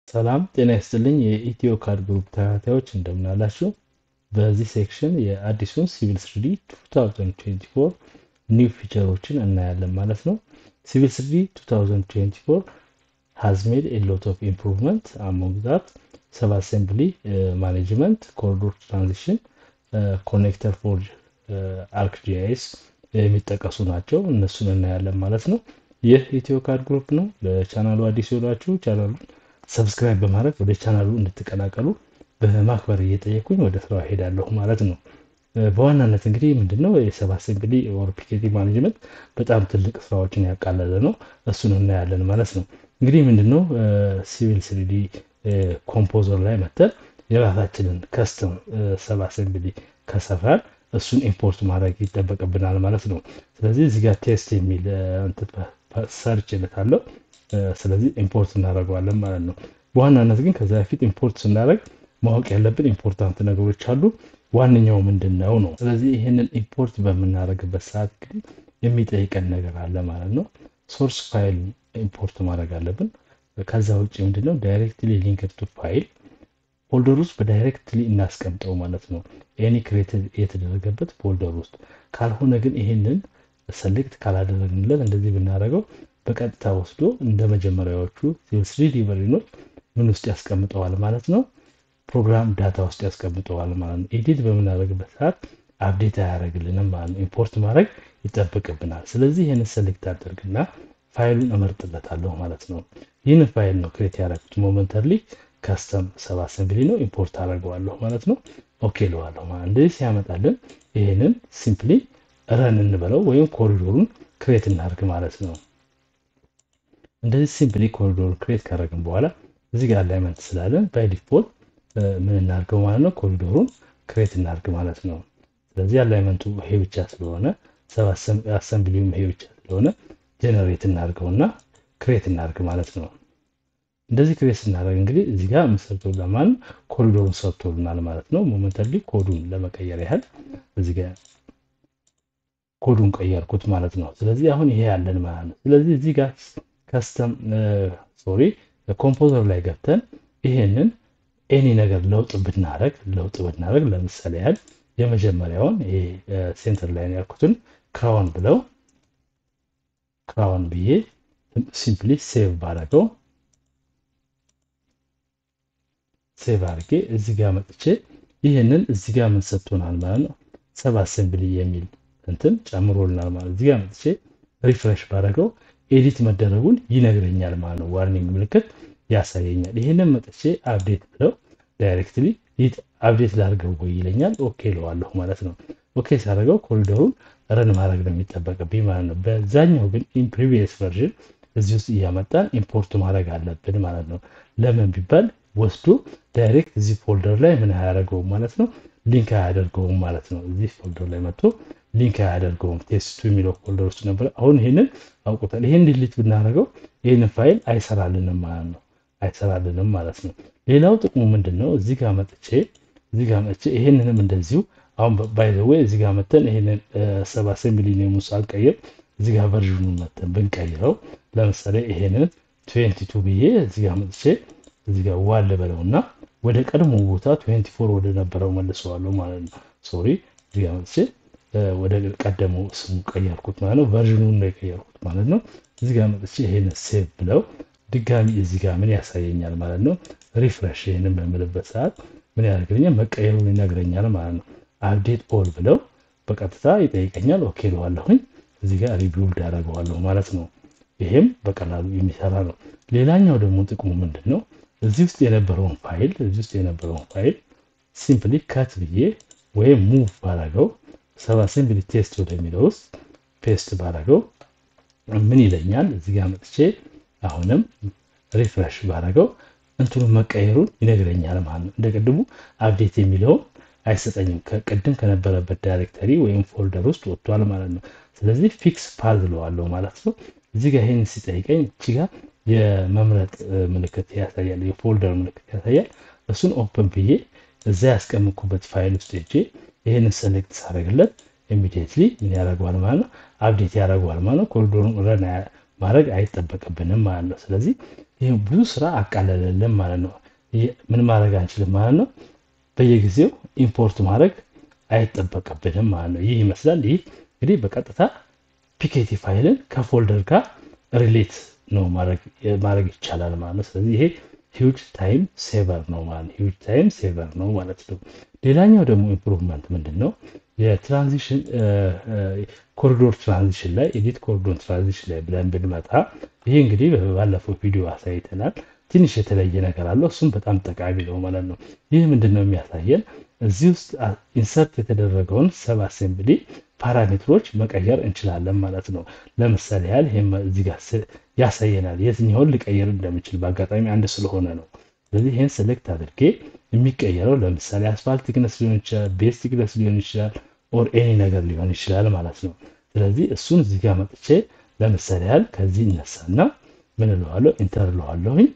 ሰላም ጤና ይስጥልኝ የኢትዮ ካድ ግሩፕ ተከታታዮች እንደምን አላችሁ? በዚህ ሴክሽን የአዲሱን ሲቪል ስሪዲ 2024 ኒው ፊቸሮችን እናያለን ማለት ነው። ሲቪል ስሪዲ 2024 has made a lot of improvement among that ሰብ አሴምብሊ ማኔጅመንት ኮሪዶር ትራንዚሽን ኮኔክተር ፎር አርክጂአይኤስ የሚጠቀሱ ናቸው። እነሱን እናያለን ማለት ነው። ይህ ኢትዮ ካድ ግሩፕ ነው። ለቻናሉ አዲስ የሆናችሁ ቻናሉን ሰብስክራይብ በማድረግ ወደ ቻናሉ እንድትቀላቀሉ በማክበር እየጠየኩኝ ወደ ስራው ሄዳለሁ ማለት ነው። በዋናነት እንግዲህ ምንድነው የሰብ አሴምብሊ ኦር ፒኬቲ ማኔጅመንት በጣም ትልቅ ስራዎችን ያቃለለ ነው። እሱን እናያለን ማለት ነው። እንግዲህ ምንድነው ሲቪል ስሪዲ ኮምፖዘር ላይ መተን የራሳችንን ከስተም ሰብ አሴምብሊ ከሰራን እሱን ኢምፖርት ማድረግ ይጠበቅብናል ማለት ነው። ስለዚህ እዚህ ጋር ቴስት የሚል ሰርች እልካለሁ። ስለዚህ ኢምፖርት እናደርገዋለን ማለት ነው። በዋናነት ግን ከዛ በፊት ኢምፖርት ስናደርግ ማወቅ ያለብን ኢምፖርታንት ነገሮች አሉ። ዋነኛው ምንድን ነው ነው። ስለዚህ ይህንን ኢምፖርት በምናደርግበት ሰዓት እንግዲህ የሚጠይቀን ነገር አለ ማለት ነው። ሶርስ ፋይል ኢምፖርት ማድረግ አለብን። ከዛ ውጭ ምንድነው ዳይሬክትሊ ሊንክድ ቱ ፋይል ፎልደር ውስጥ በዳይሬክትሊ እናስቀምጠው ማለት ነው። ኤኒ ክሬት የተደረገበት ፎልደር ውስጥ ካልሆነ ግን ይሄንን ሰሌክት ካላደረግንለት እንደዚህ ብናደርገው በቀጥታ ወስዶ እንደ መጀመሪያዎቹ ስሪዲ ቨርዥኖች ምን ውስጥ ያስቀምጠዋል ማለት ነው። ፕሮግራም ዳታ ውስጥ ያስቀምጠዋል ማለት ነው። ኤዲት በምናደርግበት ሰዓት አፕዴት አያደርግልንም ማለት ነው። ኢምፖርት ማድረግ ይጠብቅብናል። ስለዚህ ይህንን ሰሌክት አደርግና ፋይሉን እመርጥለታለሁ ማለት ነው። ይህንን ፋይል ነው ክሬት ያደረጉት ሞመንተርሊ ከስተም ሰብ አሰምብሊ ነው። ኢምፖርት አደርገዋለሁ ማለት ነው። ኦኬ ለዋለሁ ማለት እንደዚህ ሲያመጣልን ይህንን ሲምፕሊ ረን እንበለው ወይም ኮሪዶሩን ክሬት እናደርግ ማለት ነው። እንደዚህ ሲምፕሊ ኮሪዶር ክሬት ካደረግን በኋላ እዚህ ጋር አላይመንት ስላለን ባይ ዲፎልት ምን እናድርገው ማለት ነው ኮሪዶሩን ክሬት እናድርግ ማለት ነው። ስለዚህ አላይመንቱ ይሄ ብቻ ስለሆነ ሰብ አሰምብሊውም ይሄ ብቻ ስለሆነ ጀነሬት እናድርገውና ክሬት እናድርግ ማለት ነው። እንደዚህ ክሬት ስናደርግ እንግዲህ እዚህ ጋር ሰርቶልናል ማለት ኮሪዶሩን ሰርቶልናል ማለት ነው። ሞመንታሊ ኮዱን ለመቀየር ያህል እዚህ ጋር ኮዱን ቀየርኩት ማለት ነው። ስለዚህ አሁን ይሄ ያለን ማለት ነው። ስለዚህ እዚህ ጋር ከስተም ሶሪ ኮምፖዘር ላይ ገብተን ይሄንን ኤኒ ነገር ለውጥ ብናደረግ ለውጥ ብናደረግ ለምሳሌ ያህል የመጀመሪያውን ይሄ ሴንተር ላይ ያልኩትን ክራውን ብለው ክራውን ብዬ ሲምፕሊ ሴቭ ባረገው ሴቭ አድርጌ እዚህ ጋር መጥቼ ይህንን እዚህ ጋር ምን ሰጥቶናል ማለት ነው ሰብ አሴምብሊ የሚል እንትን ጨምሮልናል ማለት እዚህ ጋር መጥቼ ሪፍሬሽ ባረገው ኤዲት መደረጉን ይነግረኛል ማለት ነው። ዋርኒንግ ምልክት ያሳየኛል። ይህንን መጥቼ አፕዴት ብለው ዳይሬክትሊ አፕዴት ላድርገው ወይ ይለኛል። ኦኬ ለዋለሁ ማለት ነው። ኦኬ ሳደርገው ኮሪደሩን ረን ማድረግ ነው የሚጠበቅብኝ ማለት ነው። በዛኛው ግን ኢን ፕሪቪየስ ቨርዥን እዚህ ውስጥ እያመጣን ኢምፖርት ማድረግ አለብን ማለት ነው። ለምን ቢባል ወስዶ ዳይሬክት እዚህ ፎልደር ላይ ምን አያደርገውም ማለት ነው፣ ሊንክ አያደርገውም ማለት ነው። እዚህ ፎልደር ላይ መጥቶ ሊንክ አያደርገውም። ቴስቱ የሚለው ፎልደር ውስጥ ነበር። አሁን ይህንን አውቁታል። ይህን ዲሊት ብናደርገው ይህንን ፋይል አይሰራልንም ማለት ነው፣ አይሰራልንም ማለት ነው። ሌላው ጥቅሙ ምንድን ነው? እዚህ ጋር መጥቼ እዚህ ጋር መጥቼ ይሄንንም እንደዚሁ አሁን ባይ ዘ ዌይ እዚህ ጋር መተን ይሄንን ሰብ አሴምብሊ ኔሙን ሳልቀይር እዚህ ጋር ቨርዥኑን መተን ብንቀይረው ለምሳሌ ይሄንን ትዌንቲ ቱ ብዬ እዚህ ጋር መጥቼ እዚህ ጋር ዋል በለውና ወደ ቀድሞ ቦታ ትዌንቲ ፎር ወደ ነበረው መልሰዋለሁ ማለት ነው። ሶሪ እዚህ ጋር መጥቼ ወደ ቀደመው ስሙ ቀየርኩት ማለት ነው። ቨርዥኑን ነው የቀየርኩት ማለት ነው። እዚህ ጋር መጥቼ ይሄን ሴቭ ብለው ድጋሚ እዚህ ጋር ምን ያሳየኛል ማለት ነው። ሪፍሬሽ ይህንን በምልበት ሰዓት ምን ያደርግልኛል? መቀየሩን ይነግረኛል ማለት ነው። አፕዴት ኦል ብለው በቀጥታ ይጠይቀኛል። ኦኬ ለዋለሁኝ እዚህ ጋር ሪቢውልድ ያደርገዋለሁ ማለት ነው። ይሄም በቀላሉ የሚሰራ ነው። ሌላኛው ደግሞ ጥቅሙ ምንድን ነው? እዚህ ውስጥ የነበረውን ፋይል እዚህ ውስጥ የነበረውን ፋይል ሲምፕሊ ከት ብዬ ወይም ሙቭ ባረገው ሰብ አሴምብሊ ቴስት ወደሚለው ውስጥ ፔስት ባረገው ምን ይለኛል? እዚህ ጋር መጥቼ አሁንም ሪፍሬሽ ባረገው እንትኑ መቀየሩን ይነግረኛል ማለት ነው። እንደ ቅድሙ አፕዴት የሚለውን አይሰጠኝም። ከቅድም ከነበረበት ዳይሬክተሪ ወይም ፎልደር ውስጥ ወጥቷል ማለት ነው። ስለዚህ ፊክስ ፓዝ ብለዋለሁ ማለት ነው። እዚህ ጋር ይህን ሲጠይቀኝ እቺ ጋር የመምረጥ ምልክት ያሳያል፣ የፎልደር ምልክት ያሳያል። እሱን ኦፕን ብዬ እዛ ያስቀምኩበት ፋይል ውስጥ ሄጄ ይህንን ሰሌክት ሳደርግለት ኢሚዲየትሊ ምን ያደርገዋል ማለት ነው አፕዴት ያደርገዋል ማለት ነው። ኮሪዶሩን ረን ማድረግ አይጠበቅብንም ማለት ነው። ስለዚህ ይህ ብዙ ስራ አቃለለልን ማለት ነው። ምን ማድረግ አንችልም ማለት ነው። በየጊዜው ኢምፖርት ማድረግ አይጠበቅብንም ማለት ነው። ይህ ይመስላል። ይህ እንግዲህ በቀጥታ ፒኬቲ ፋይልን ከፎልደር ጋር ሪሌት ነው ማድረግ ይቻላል ማለት ነው። ስለዚህ ይሄ ሂውጅ ታይም ሴቨር ነው ማለት ሂውጅ ታይም ሴቨር ነው ማለት ነው። ሌላኛው ደግሞ ኢምፕሩቭመንት ምንድን ነው? የትራንዚሽን ኮሪዶር ትራንዚሽን ላይ ኤዲት ኮሪዶር ትራንዚሽን ላይ ብለን ብንመጣ ይሄ እንግዲህ ባለፈው ቪዲዮ አሳይተናል። ትንሽ የተለየ ነገር አለው። እሱም በጣም ጠቃሚ ነው ማለት ነው። ይህ ምንድን ነው የሚያሳየን እዚህ ውስጥ ኢንሰርት የተደረገውን ሰብ አሴምብሊ ፓራሜትሮች መቀየር እንችላለን ማለት ነው። ለምሳሌ ያህል ይህም እዚህ ጋር ያሳየናል የትኛውን ልቀይር እንደምችል በአጋጣሚ አንድ ስለሆነ ነው። ስለዚህ ይህን ሴሌክት አድርጌ የሚቀየረው ለምሳሌ አስፋልት ቲክነስ ሊሆን ይችላል፣ ቤዝ ቲክነስ ሊሆን ይችላል፣ ኦር ኤኒ ነገር ሊሆን ይችላል ማለት ነው። ስለዚህ እሱን እዚህ ጋር መጥቼ ለምሳሌ ያህል ከዚህ ይነሳና ምን እለዋለሁ ኢንተር እለዋለሁኝ።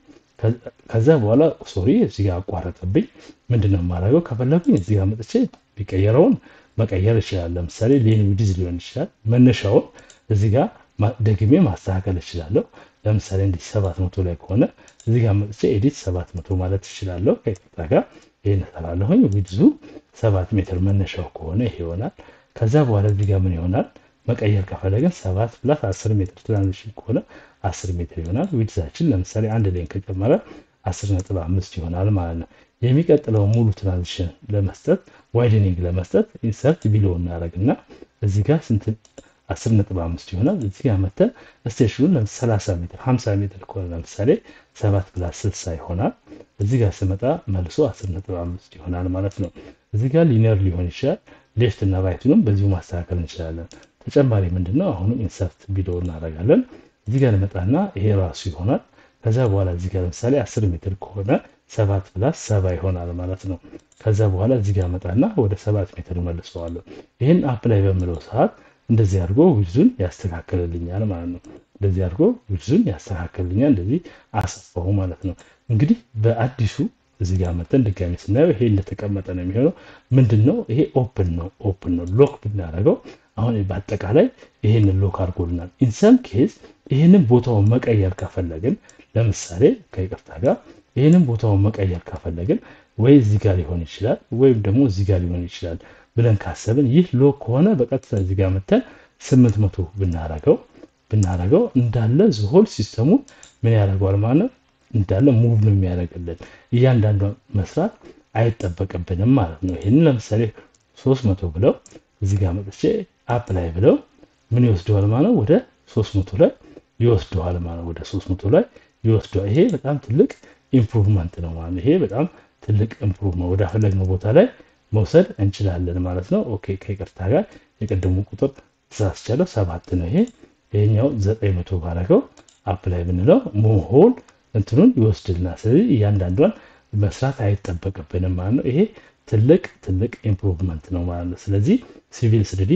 ከዛ በኋላ ሶሪ እዚህ ጋር አቋረጠብኝ። ምንድነው የማደርገው? ከፈለጉኝ እዚህ ጋር መጥቼ ቢቀየረውን መቀየር ይችላል። ለምሳሌ ሌን ዊድዝ ሊሆን ይችላል። መነሻውን እዚህ ጋር ደግሜ ማስተካከል እችላለሁ። ለምሳሌ እንዲህ ሰባት መቶ ላይ ከሆነ እዚህ ጋር መጥቼ ኤዲት ሰባት መቶ ማለት እችላለሁ። ከይቅርታ ጋር ይህን እሰራለሁኝ። ዊድዙ ሰባት ሜትር መነሻው ከሆነ ይሄ ይሆናል። ከዛ በኋላ እዚህ ጋር ምን ይሆናል? መቀየር ከፈለግን ሰባት ፕላስ አስር ሜትር ትራንዚሽን ከሆነ አስር ሜትር ይሆናል። ዊድዛችን ለምሳሌ አንድ ሌን ከጨመረ አስር ነጥብ አምስት ይሆናል ማለት ነው። የሚቀጥለው ሙሉ ትራንዚሽን ለመስጠት ዋይደኒንግ ለመስጠት ኢንሰርት ቢሎ እናደርግና እዚህ ጋር ስንት አስር ነጥብ አምስት ይሆናል። እዚህ ጋር መተን ስቴሽኑን ሰላሳ ሜትር ሀምሳ ሜትር ከሆነ ለምሳሌ ሰባት ፕላስ ስልሳ ይሆናል። እዚህ ጋር ስመጣ መልሶ አስር ነጥብ አምስት ይሆናል ማለት ነው። እዚህ ጋር ሊነር ሊሆን ይችላል። ሌፍት እና ራይቱንም በዚሁ ማስተካከል እንችላለን። ተጨማሪ ምንድን ነው አሁንም ኢንሰርት ቢሎ እናደርጋለን። እዚህ ጋር ልመጣና ይሄ ራሱ ይሆናል። ከዛ በኋላ እዚህ ጋር ለምሳሌ አስር ሜትር ከሆነ ሰባት ፕላስ ሰባ ይሆናል ማለት ነው። ከዛ በኋላ እዚህ ጋር መጣና ወደ ሰባት ሜትር መልሰዋለሁ። ይህን አፕ ላይ በምለው ሰዓት እንደዚህ አድርጎ ዊድዙን ያስተካክልልኛል ማለት ነው። እንደዚህ አድርጎ ዊድዙን ያስተካክልልኛል። እንደዚህ አሰፋው ማለት ነው። እንግዲህ በአዲሱ እዚህ ጋር መጠን ድጋሚ ስናየው ይሄ እንደተቀመጠ ነው የሚሆነው። ምንድን ነው ይሄ ኦፕን ነው ኦፕን ነው። ሎክ ብናደርገው አሁን በአጠቃላይ ይሄንን ሎክ አድርጎልናል። ኢንሰም ኬዝ ይህንን ቦታውን መቀየር ከፈለግን ለምሳሌ ከይቅርታ ጋር ይህንን ቦታውን መቀየር ከፈለግን ወይ እዚህ ጋር ሊሆን ይችላል ወይም ደግሞ እዚህ ጋር ሊሆን ይችላል ብለን ካሰብን ይህ ሎክ ከሆነ በቀጥታ እዚህ ጋር መተን ስምንት መቶ ብናረገው ብናረገው እንዳለ ዝሆል ሲስተሙ ምን ያደርገዋል ማለት ነው እንዳለ ሙቭ ነው የሚያደርግልን እያንዳንዷ መስራት አይጠበቅብንም ማለት ነው። ይህንን ለምሳሌ ሶስት መቶ ብለው እዚህ ጋር መጥቼ አፕ ላይ ብለው ምን ይወስደዋል ማለት ወደ ሶስት መቶ ላይ ይወስደዋል ማለት ወደ ሶስት መቶ ላይ ይወስደዋል። ይሄ በጣም ትልቅ ኢምፕሩቭመንት ነው ማለት ነው። ይሄ በጣም ትልቅ ኢምፕሩቭመንት ወደ ፈለግነው ቦታ ላይ መውሰድ እንችላለን ማለት ነው። ኦኬ ከይቅርታ ጋር የቀደሙ ቁጥር ተሳስቻለሁ፣ ሰባት ነው ይሄ። ይሄኛው ዘጠኝ መቶ ባረገው አፕ ላይ ብንለው መሆን እንትኑን ይወስድልናል። ስለዚህ እያንዳንዷን መስራት አይጠበቅብንም ማለት ነው። ይሄ ትልቅ ትልቅ ኢምፕሩቭመንት ነው ማለት ነው። ስለዚህ ሲቪል ስሪዲ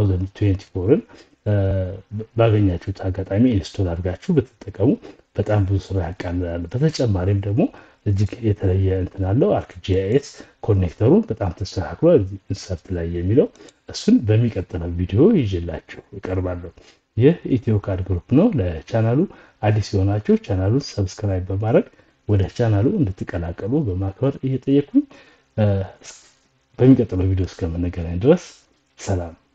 2024ን ባገኛችሁት አጋጣሚ ኢንስቶል አድርጋችሁ ብትጠቀሙ በጣም ብዙ ስራ ያቃልላል። በተጨማሪም ደግሞ እጅግ የተለየ እንትን አለው አርክጂአይኤስ ኮኔክተሩ በጣም ተስተካክሏል። ኢንሰርት ላይ የሚለው እሱን በሚቀጥለው ቪዲዮ ይዤላችሁ እቀርባለሁ። ይህ ኢትዮካድ ግሩፕ ነው። ለቻናሉ አዲስ የሆናችሁ ቻናሉን ሰብስክራይብ በማድረግ ወደ ቻናሉ እንድትቀላቀሉ በማክበር እየጠየኩኝ በሚቀጥለው ቪዲዮ እስከምንገናኝ ድረስ ሰላም።